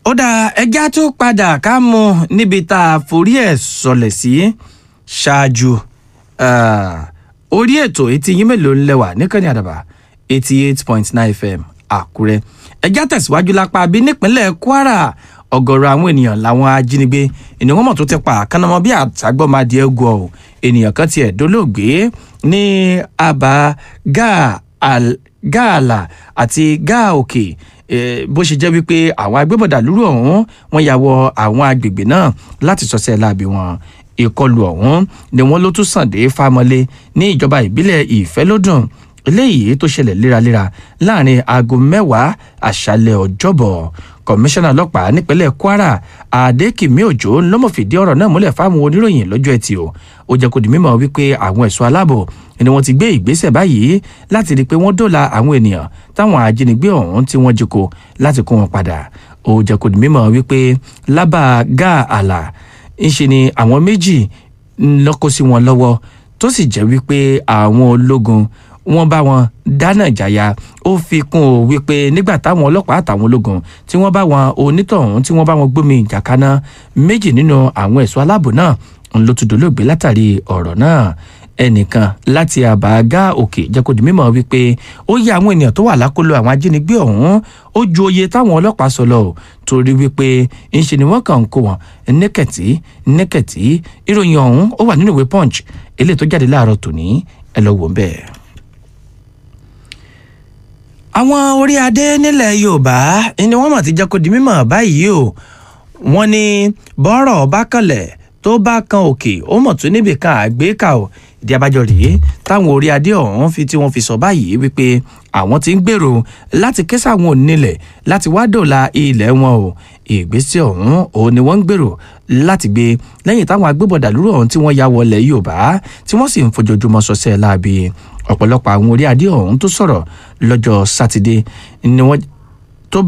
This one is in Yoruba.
ó dá ẹjá tó padà ká mú níbi tá a forí ẹ̀ sọlẹ̀ sí ṣáájú orí ètò etí yín mélòó ń lẹ́wà níkànnì àdàbà eighty eight point nine fm àkúrẹ́ ẹjá tẹ̀síwájú lápá bí nípínlẹ̀ kwara ọ̀gọ̀rọ̀ àwọn ènìyàn làwọn ajínigbé ènìyàn mọ̀ tó ti pa àkànnàmọ́ bí àtàgbọ́madì ẹ̀gọ́ ọ̀ ènìyàn kan tiẹ̀ dolóògbé ní abà gáàlà àti gáà òkè bó ṣe jẹ́ wípé àwọn agbébọ̀dà lúrú ọ̀hún wọ́n ya wọ àwọn agbègbè náà láti sọ́sẹ́ láabi wọn ìkọlù ọ̀hún ni wọ́n ló tún sàn dé fámọ́lé ní ìjọba ìbílẹ̀ ìfẹ́lódùn eléyìí tó ṣẹlẹ̀ léraléra láàrin aago mẹ́wàá àṣálẹ̀ ọjọ́bọ̀ kọmíṣánná ọlọ́pàá nípínlẹ̀ kwara adékìmí òjò ló mọ̀ fìdí ọ̀rọ̀ náà múlẹ̀ fáwọn oníròyìn lọ́jọ́ ẹtì o ó jẹ́ kó di mímọ̀ wípé àwọn ẹ̀ṣọ́ aláàbò ni wọ́n ti gbé ìgbésẹ̀ báyìí láti rí i pé wọ́n dóòlà àwọn ènìyàn táwọn ajínigbé ọ̀hún tí wọ́n jí kó láti kó wọn padà ó jẹ́ kó di mímọ̀ wípé lábà gáà àlà ńṣe ni àwọn méjì lọ́kọ́ sí wọn lọ́wọ́ tó sì jẹ́ wípé àwọn ológun wọ́n bá wọn dáná ìjàyà ó fi kún o wípé nígbà táwọn ọlọ́pàá àtàwọn ológun tí wọ́n bá wọn onítọ̀hún tí wọ́n bá wọn gbómi ìjà kaná méjì nínú àwọn ẹ̀ṣọ́ aláàbò náà ń ló tún dolóògbé látàrí ọ̀rọ̀ náà ẹnìkan láti àbágá òkè jẹ́ kó di mímọ̀ wípé ó yẹ àwọn ènìyàn tó wà lákòlò àwọn ajínigbé ọ̀hún ó ju oye táwọn ọlọ́pàá sọ lọ torí wípé ńṣe ni wọ́n kàn ń kó wọn nẹ́kẹ̀tì nẹ́kẹ̀tì ìròyìn ọ̀hún ó wà nínú ìwé punch eléyìí tó jáde láàárọ̀ tòní ẹ lọ wò ń bẹ́ẹ̀ àwọn orí adé nílẹ̀ yorùbá ni wọ́n mọ̀ ti jẹ́ kó di mímọ̀ báyìí o wọ́n ní bọ́rọ̀ bá kanlẹ̀ tó bá kan òkè ó mọ̀ tún níbì kan àgbékà o ìdí abájọ rèé táwọn orí adé ọ̀hún fi tí wọ́n fi sọ báyìí wípé àwọn ti ń gbèrò láti ké sáwọn onílẹ̀ láti wá dòla ilẹ̀ wọn o ìgbésẹ̀ ọ̀hún òun ni wọ́n ń gbèrò láti gbé lẹ́yìn táwọn agbébọ̀dà lúrò ọ̀hún tí wọ́n ya wọlé yorùbá tí wọ́n sì ń fojoojúmọ́ sọ́sẹ́ láabi ọ̀pọ̀lọpọ̀ àwọn orí adé ọ̀hún tó sọ̀rọ̀ lọ́jọ́ sátidé ni wọ́n